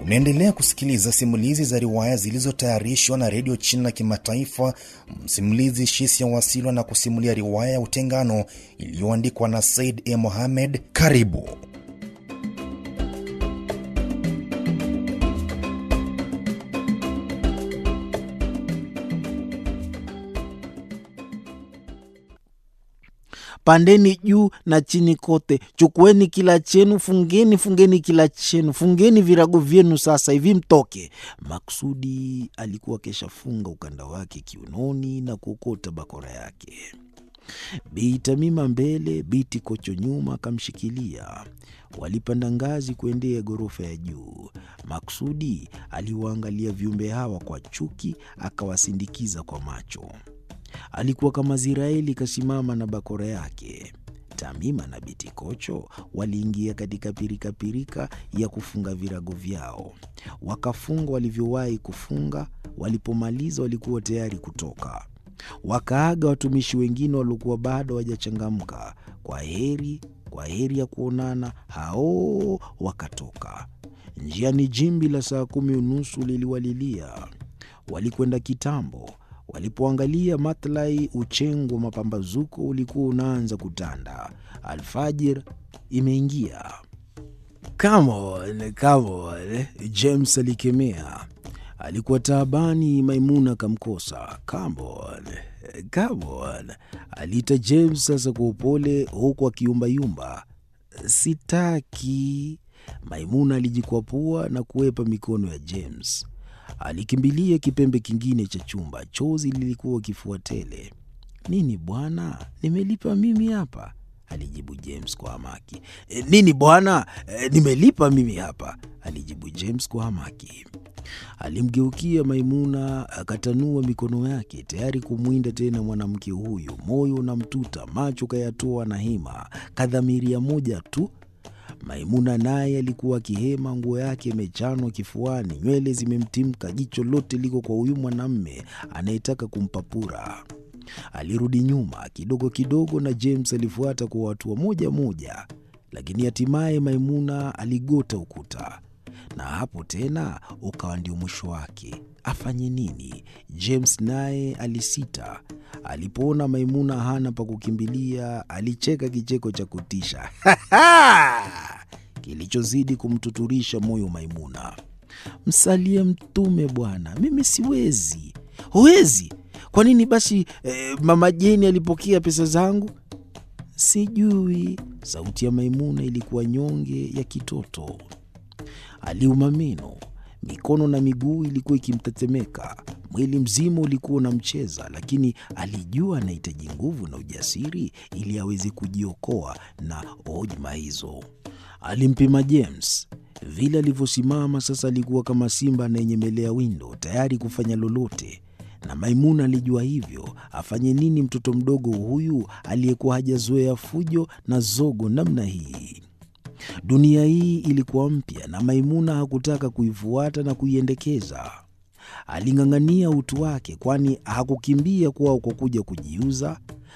Unaendelea kusikiliza simulizi za riwaya zilizotayarishwa na redio China Kimataifa. Msimulizi Shisia Wasilwa na kusimulia riwaya ya Utengano iliyoandikwa na Said E. Mohamed. Karibu. Pandeni juu na chini kote, chukueni kila chenu, fungeni fungeni kila chenu, fungeni virago vyenu sasa hivi mtoke. Maksudi alikuwa keshafunga ukanda wake kiunoni na kuokota bakora yake. Bi Tamima mbele, Biti Kocho nyuma akamshikilia. Walipanda ngazi kuendea ghorofa ya juu. Maksudi aliwaangalia viumbe hawa kwa chuki, akawasindikiza kwa macho. Alikuwa kama Ziraeli kasimama na bakora yake. Tamima na Biti Kocho waliingia katika pirikapirika ya kufunga virago vyao, wakafunga walivyowahi kufunga. Walipomaliza walikuwa tayari kutoka. Wakaaga watumishi wengine waliokuwa bado hawajachangamka. Kwa heri, kwa heri ya kuonana. Hao wakatoka njiani. Jimbi la saa kumi unusu liliwalilia. Walikwenda kitambo. Walipoangalia matlai, uchengo wa mapambazuko ulikuwa unaanza kutanda. Alfajir imeingia. Come on, come on, James alikemea. Alikuwa taabani. Maimuna akamkosa. Come on, come on, aliita James sasa kwa upole, huku akiyumbayumba. Sitaki. Maimuna alijikwapua na kuwepa mikono ya James. Alikimbilia kipembe kingine cha chumba. Chozi lilikuwa kifua tele. Nini bwana, nimelipa mimi hapa, alijibu James kwa hamaki. E, nini bwana, e, nimelipa mimi hapa, alijibu James kwa hamaki. Alimgeukia Maimuna akatanua mikono yake tayari kumwinda tena mwanamke huyu. Moyo unamtuta, macho kayatoa na hima, kadhamiria moja tu Maimuna naye alikuwa akihema, nguo yake imechanwa kifuani, nywele zimemtimka, jicho lote liko kwa huyu mwanamme anayetaka kumpapura. Alirudi nyuma kidogo kidogo, na James alifuata kwa hatua moja moja, lakini hatimaye Maimuna aligota ukuta, na hapo tena ukawa ndio mwisho wake. Afanye nini? James naye alisita. Alipoona Maimuna hana pa kukimbilia, alicheka kicheko cha kutisha kilichozidi kumtuturisha moyo Maimuna. Msalie Mtume bwana, mimi siwezi. Huwezi? Kwa nini basi? Eh, mama Jeni alipokea pesa zangu? Sijui. Sauti ya Maimuna ilikuwa nyonge ya kitoto. Aliuma meno, mikono na miguu ilikuwa ikimtetemeka, mwili mzima ulikuwa unamcheza, lakini alijua anahitaji nguvu na ujasiri ili aweze kujiokoa na hojma hizo. Alimpima James vile alivyosimama sasa, alikuwa kama simba anayenyemelea windo, tayari kufanya lolote, na Maimuna alijua hivyo. Afanye nini mtoto mdogo huyu aliyekuwa hajazoea fujo na zogo namna hii? Dunia hii ilikuwa mpya na Maimuna hakutaka kuifuata na kuiendekeza. Aling'ang'ania utu wake, kwani hakukimbia kwao kwa kuja kujiuza.